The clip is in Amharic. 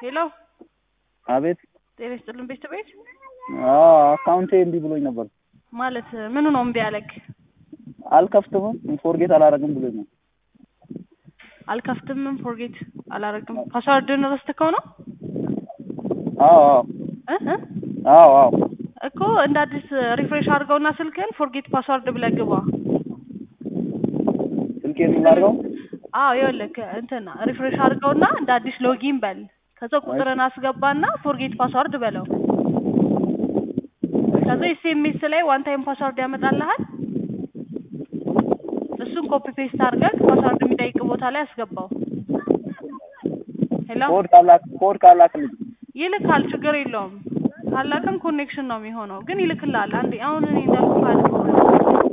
ሄሎ አቤት ጤና ይስጥልን ቤት ቤት አዎ አካውንቴ እምቢ ብሎኝ ነበር። ማለት ምኑ ነው እምቢ ያለክ? አልከፍትምም ፎርጌት አላረግም ብሎኝ ነው። አልከፍትምም ፎርጌት አላረግም ፓስዋርድን ረስተከው ነው አዎ አዎ እ እ አዎ አዎ እኮ እንደ አዲስ ሪፍሬሽ አድርገውና ስልክህን ፎርጌት ፓስዋርድ ብለህ ግባ። ስልኬን ላድርገው? አዎ ይኸውልህ እንትን ሪፍሬሽ አድርገውና እንደ አዲስ ሎጊን በል። ከዛ ቁጥርን አስገባና ፎርጌት ፓስዋርድ በለው። ከዛ ኤስኤምኤስ ላይ ዋን ታይም ፓስዋርድ ያመጣልሃል። እሱን ኮፒ ፔስት አድርገህ ፓስዋርድ የሚጠይቅ ቦታ ላይ አስገባው። ሄሎ ኮድ ካላክ ኮድ ካላክልኝ ይልካል፣ ችግር የለውም። ካላክም ኮኔክሽን ነው የሚሆነው፣ ግን ይልክልሃል። አንዴ አሁን እኔ እንዳልኩህ አድርገው